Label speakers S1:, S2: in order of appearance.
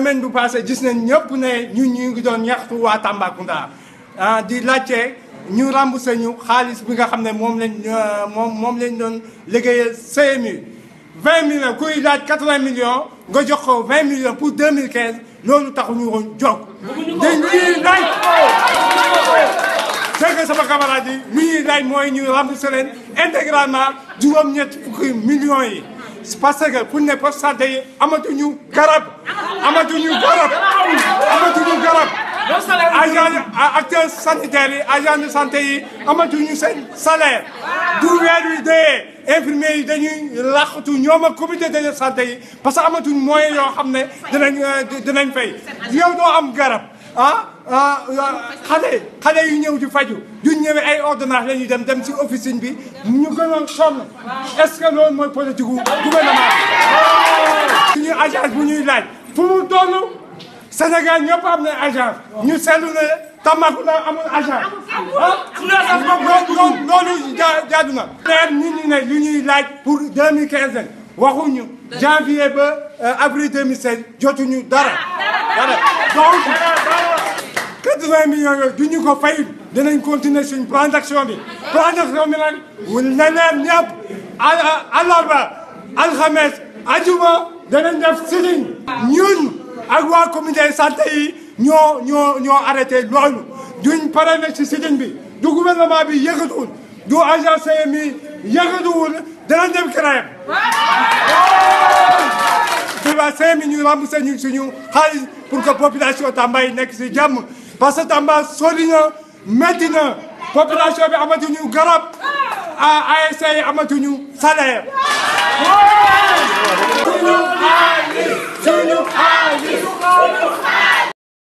S1: semaine bu passé gis nañ ñëpp ne ñun ñu ngi doon ñaxtu waa Tambacounda ah di laajte ñu remboursé ñu xaalis bi nga xam ne moom lañ moom moom lañ doon liggéeyal CMU 20 millions kuy laaj 80 millions nga jox ko 20 millions pour 2015 loolu taxuñu woon jóg. dañuy laaj c'est que sama camarade yi li ñuy laaj mooy ñu remboursé leen intégralement juróom-ñett fukki millions yi. parce que pour ne poste santé yi amatuñu garab amatuñu garab amatuñu garab agent acteurs sanitaires yi agent de santé yi amatuñu seen salaire du weer wi dee infirmiers yi dañuy laqatu ñoom ak comité de santé yi parce que amatuñ moyen yoo xam ne dinañ dinañ fay yow doo am garab ah xale xale yu ñëw di faju duñ ñëwee ay ordonnance la ñuy dem dem si officine bi ñu gënoon sonn est-ce que loolu mooy politique gu gouvernement bi suñu agence bu ñuy laaj fu mu toll Sénégal ñëpp am na agence ñu seetlu ne Tambacounda amul agence ah loolu loolu jaadu na leer nit ñi ne lu ñuy laaj pour 2015 waxuñu janvier ba avril 2016 jotuñu dara dara donc 80 millions yooyu du ñu ko fay dinañ continuer suñ plan d'action bi plan d'action bi nag na leer ñëpp àllarba alxames ajuma danañ def sitting ñun ak waa comité santé yi ñoo ñoo ñoo arrêté loolu duñ pare na ci sitting bi du gouvernement bi yëkkatuwul du agence CMI yëkkatuwul danañ dem CREAM waa CMI ñu remboursé ñu suñu xaalis pour que population Tamba yi nekk si jàmm parce que Tamba sori na métti na population bi amatuñu garab ASC yi amatuñu salaire